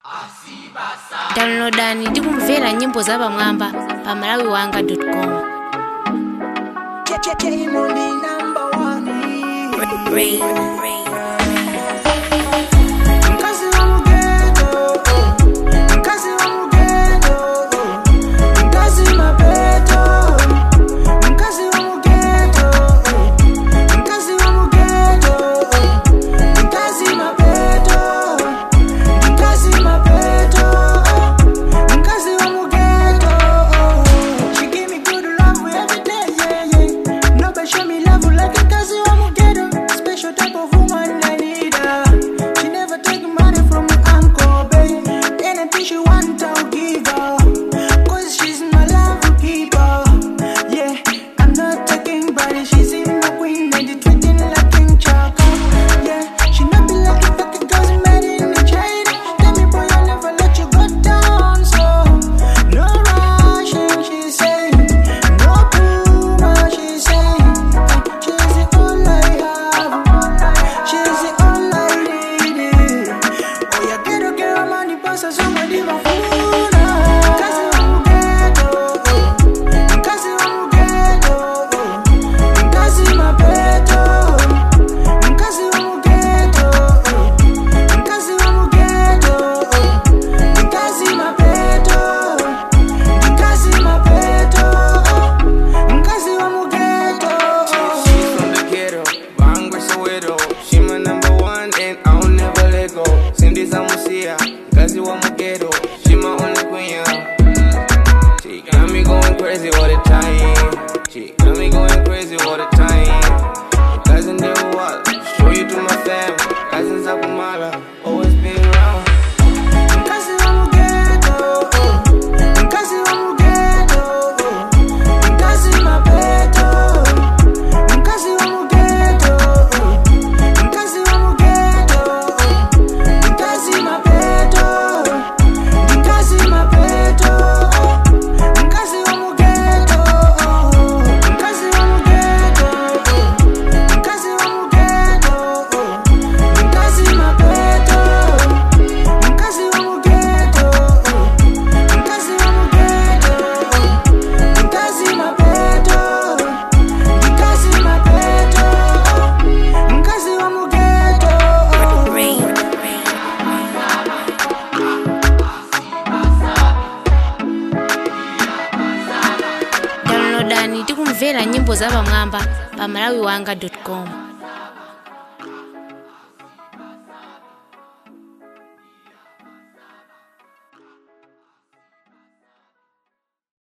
downloadani ndi kumvera nyimbo zapamwamba pa malawi wanga com Mkazi wa mugendo, mkazi wa mugendo, mkazi mapeto, mkazi wa mugendo, mkazi wa mugendo, mkazi mapeto, mkazi mapeto, mkazi wa mugendo. She give me good love every day, yeah, yeah. Nobody show me love like a mkazi wa mugendo. Special type of woman I need her. She never take money from my uncle, babe. Anything she want, I'll give her. Cause she's my love keeper. Yeah, I'm not taking body, she's in my queen, and the treating like King Chaka. Yeah, she not be like a fucking cousin made in China. Tell me, boy, I'll never let you go down. So, no rushing, she say. No puma, she say. She's the all I have. She's the all I need. Oh, ya quiero que la mani pasa su medida funa. Casi va mugueto, casi va mugueto, casi mapeto, casi va mugueto, casi va mugueto, casi mapeto, casi mapeto, casi va mugueto. She's from the ghetto, Bangwe Soweto. She my number one and I'll never let go. Cindy Samusia, Gazi wa Mugeto. She my only queen, yeah. She got me going crazy all the time. She got me going crazy all the time. Cousin they what? Show you to my fam. Cousins up Mala, always been around. Mkazi wa mugeto, mkazi wa mugeto, mkazi mapeto, mkazi wa mugeto, mkazi wa mugeto, mkazi mapeto, mkazi mapeto, mkazi wa mugeto, mkazi wa mugeto, mkazi wa mugeto, mkazi mapeto. Mkazi wa mugeto, mkazi wa mugeto, mkazi mapeto, mkazi mapeto, mkazi wa mugeto. downloadani ndi kumvera nyimbo zapamwamba pa malawi wanga com